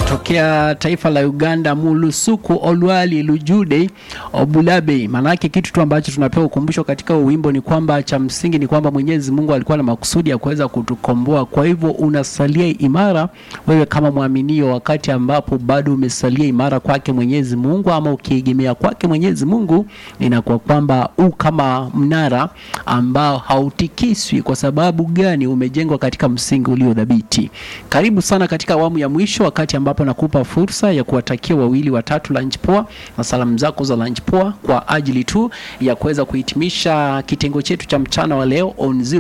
tokea taifa la Uganda, Mulusuku Olwali Lujude Obulabe. Maanake kitu tu ambacho tunapewa ukumbusho katika wimbo ni kwamba cha msingi ni kwamba Mwenyezi Mungu alikuwa na makusudi ya kuweza kutukomboa. Kwa hivyo unasalia imara wewe kama mwaminio, wakati ambapo bado umesalia imara kwake Mwenyezi Mungu, ama ukiegemea kwake Mwenyezi Mungu, inakuwa kwamba u kama mnara ambao hautikiswi. Kwa sababu gani? Umejengwa katika msingi ulio dhabiti. Karibu sana katika awamu ya mwisho, wakati ambapo nakupa fursa ya kuwatakia wawili watatu lunch poa na salamu zako za lunch poa kwa ajili tu ya kuweza kuhitimisha kitengo chetu cha mchana wa leo on zero